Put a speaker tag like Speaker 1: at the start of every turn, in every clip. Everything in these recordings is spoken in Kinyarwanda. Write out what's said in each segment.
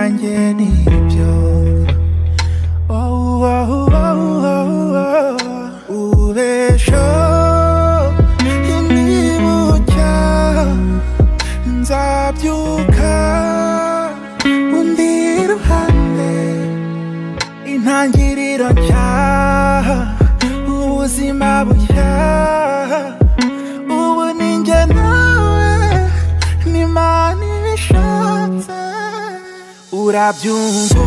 Speaker 1: njye nibyo Oh, oh, oh, oh, oh. ubesho nimucya nzabyuka undi ruhande intangiriro nshya ubuzima bushya ubu ni njye nawe n'imana ibishatse urabyumva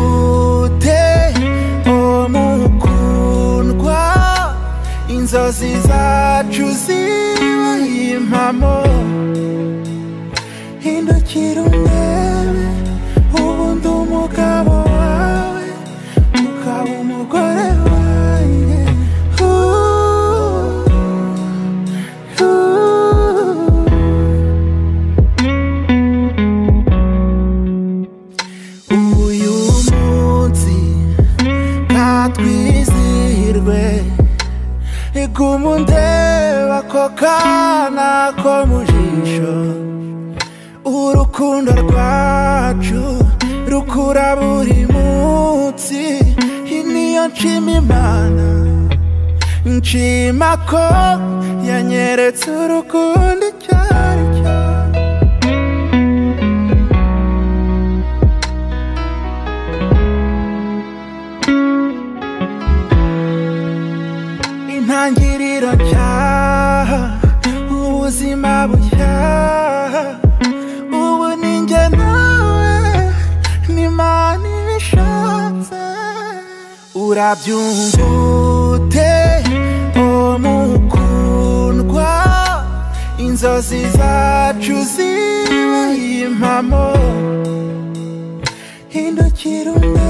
Speaker 1: ute o mukundwa inzozi zacu zibaye impamo hindukira urebe ubundi umugabo wawe ukaba umugore wanjye Uh, uh. uyu munsi ntatwizihirwe iguma undeba ako kana ko mu jisho urukundo rwacu rukura buri munsi iyi niyo nshima imana nshima ko yanyeretse urukundo icyo ari cyo intangiriro nshya ubuzima bushya ubu ni njye nawe n'imana ibishatse urabyumva ute o mukundwa inzozi zacu zibaye impamo hindukira umwe